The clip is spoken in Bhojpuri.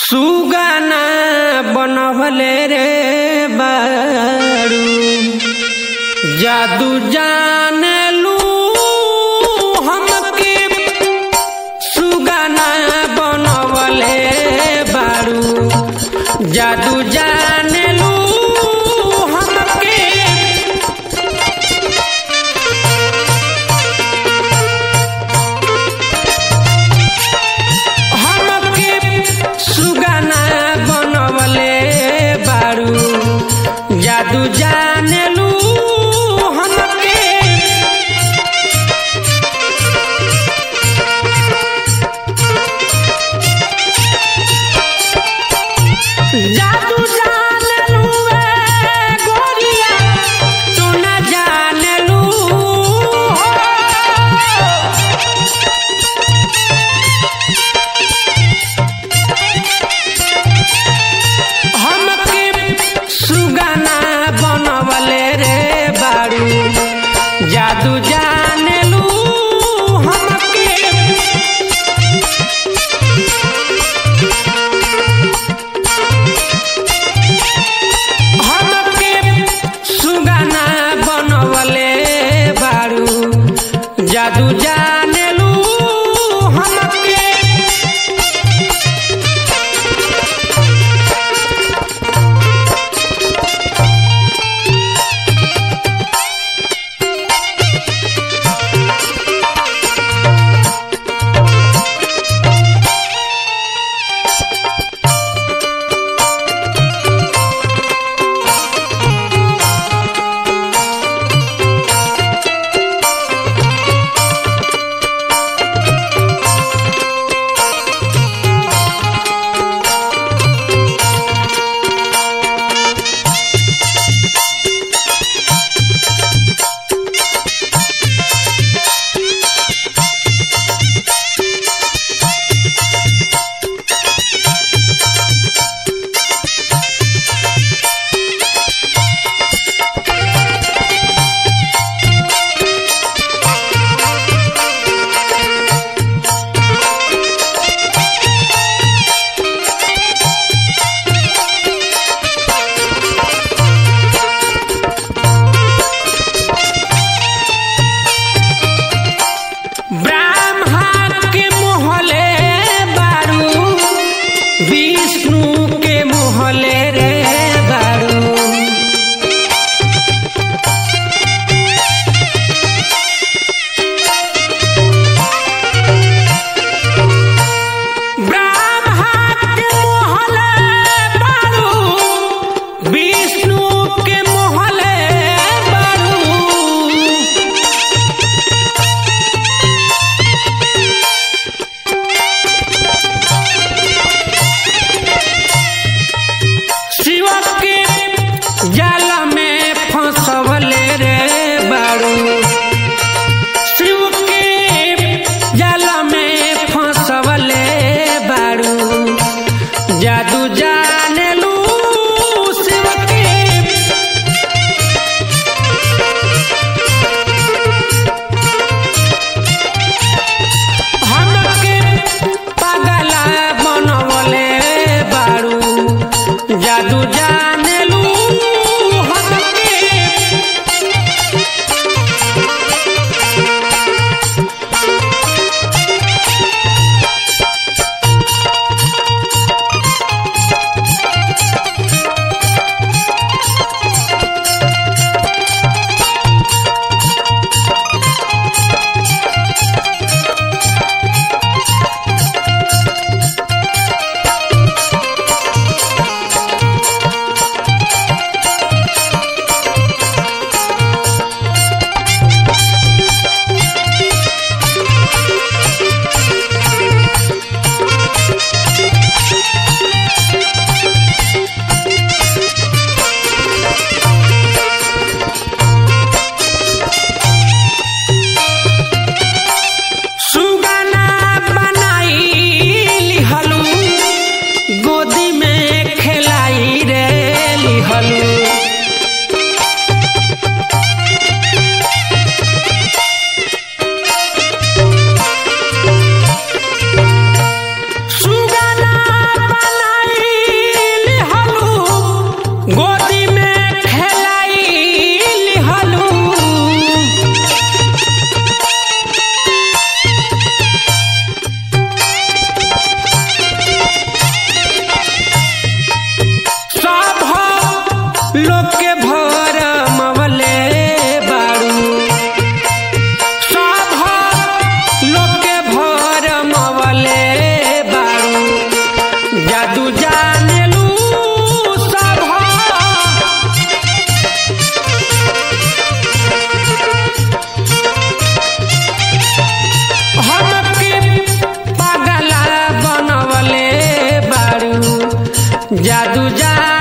सुगाना बनवले रे बारू जादू जानलू हमके सुगाना बनवले बारू जादू जानलू हमके हमके सुगाना बनवले बारू जादू जानलू हमके जादू जानलू ए गोरिया तू न जानलू हो हमके सुगाना बनवले रे बारू जादू जानलू हमके हमके सुगाना बनवले बारू जादू जानलू हमके ब्राह्मण के मोहले बारू विष्णु के मोहले रे बारू ब्राह्मण के मोहले बारू विष्णु के मोहले बारू शिव के जाल में फंसवले रे बारू शिव के जाल में फंसवले बारू जादू जानलू शिव के हमके पागला बनवले बारू जादू जानलू हमके जादू जानेलू सब हमके पागला बनवले बारू जादू जान